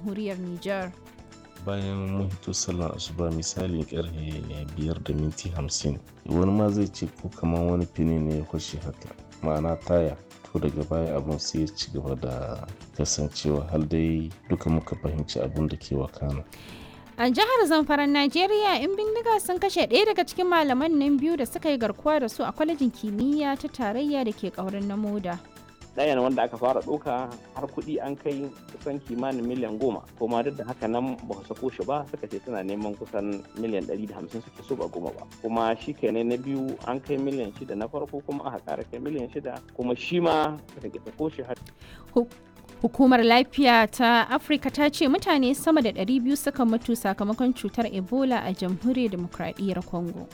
jamhuriyar Nijar. bayan mun hito sallar asuba misali karfe biyar da minti hamsin wani ma zai ce ko kamar wani fini ne ya kwashe haka ma'ana taya to daga baya abun sai ya ci gaba da kasancewa har dai duka muka fahimci abun da ke wakana A jihar Zamfaran Najeriya, in bindiga sun kashe ɗaya daga cikin malaman nan biyu da suka yi garkuwa da su a kwalejin kimiyya ta tarayya da ke ƙaurin na moda. ɗayan wanda aka fara ɗauka har kuɗi an kai kusan kimanin miliyan goma kuma duk da haka nan ba su sako shi ba suka ce suna neman kusan miliyan ɗari da hamsin suke so ba goma ba kuma shi kenan na biyu an kai miliyan shida na farko kuma aka ƙara kai miliyan shida kuma shi ma suka ke sako shi har Hukumar lafiya ta Afirka ta ce mutane sama da 200 suka mutu sakamakon cutar Ebola a jamhuriyar demokradiyyar Congo.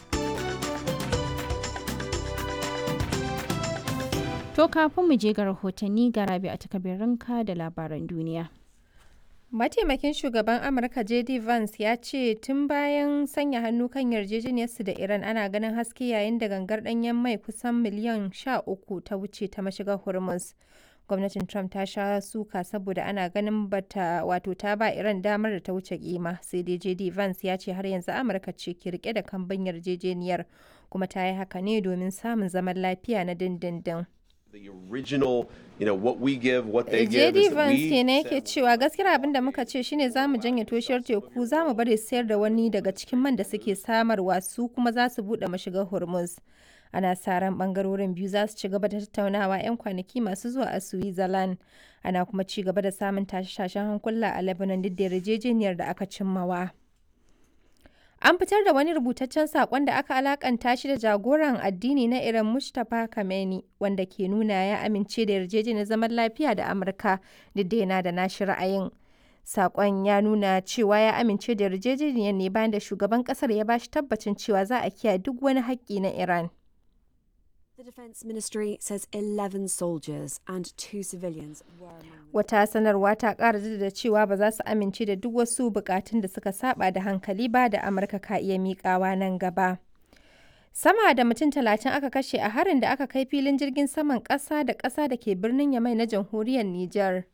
To kafin mu je ga rahotanni ga rabi a takabirinka da labaran duniya. Mataimakin shugaban Amurka JD Vance ya ce tun bayan sanya hannu kan yarjejeniyarsu da Iran ana ganin haske yayin da gangar ɗanyen mai kusan miliyan 13 ta wuce ta mashigar Hormuz. Gwamnatin Trump ta sha suka saboda ana ganin bata wato ta ba Iran damar da ta wuce kima sai dai JD Vance ya ce har yanzu Amurka ce ke rike da kamban yarjejeniyar kuma ta yi haka ne domin samun zaman lafiya na dindindin. the original, you know, what we give, what they give. JD is that Vance we kenan set- yake cewa gaskiyar abin da muka ce shine za mu janye toshiyar teku za mu bari sayar da wani daga cikin man da suke samarwa su kuma za su buɗe mashigar Hormuz. Ana sa ran bangarorin biyu za su ci gaba da tattaunawa 'yan kwanaki masu zuwa a Switzerland. Ana kuma ci gaba da samun tashe-tashen hankula a Lebanon duk da yarjejeniyar da aka cimmawa. An fitar da wani rubutaccen saƙon da aka alakanta shi da jagoran addini na Iran Mustapha Khamenei wanda ke nuna ya amince da yarjejeniyar zaman lafiya da Amurka duk da yana da nashi ra'ayin. Saƙon ya nuna cewa ya amince da yarjejeniyar ne bayan da shugaban ƙasar ya bashi tabbacin cewa za a kiyaye duk wani haƙƙi na Iran. The Defence Ministry says 11 soldiers and two civilians were among them. Wata sanarwa ta ƙara jaddada cewa ba za su amince da duk wasu bukatun da suka saba da hankali ba da Amurka ka iya miƙawa nan gaba. Sama da mutum talatin aka kashe a harin da aka kai filin jirgin saman ƙasa da ƙasa da ke birnin Yamai na jamhuriyar Nijar.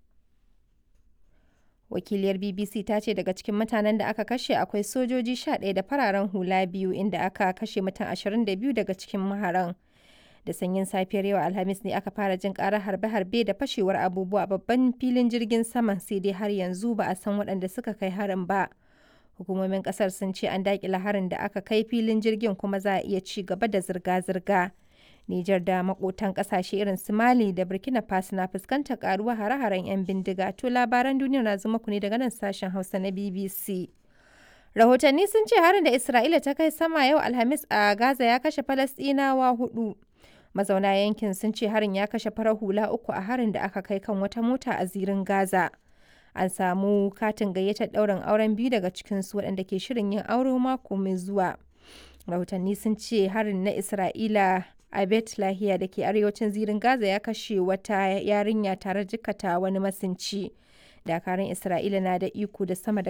Wakiliyar BBC ta ce daga cikin mutanen da aka kashe akwai sojoji 11 da fararen hula biyu inda aka kashe mutum 22 daga cikin maharan. da sanyin safiyar yau alhamis ne aka fara jin karar harbe-harbe da fashewar abubuwa a babban filin jirgin saman sai dai har yanzu ba a san waɗanda suka kai harin ba hukumomin kasar sun ce an daƙila harin da aka kai filin jirgin kuma za a iya ci gaba da zirga-zirga Nijar da makotan kasashe irin su Mali da Burkina Faso na fuskantar karuwa hare-haren 'yan bindiga to labaran duniya na zuma ku ne daga nan sashen Hausa na BBC. Rahotanni sun ce harin da Isra'ila ta kai sama yau Alhamis a Gaza ya kashe Falasɗinawa hudu. mazauna yankin sun ce harin ya kashe farar hula uku a harin da aka kai kan wata mota a zirin gaza an samu katin gayyatar ɗaurin auren biyu daga cikinsu waɗanda ke shirin yin aure mako mai zuwa rahotanni sun ce harin na isra'ila a bet lahiya da ke arewacin zirin gaza ya kashe wata yarinya tare jikata wani masinci dakarun isra'ila na da iko da sama da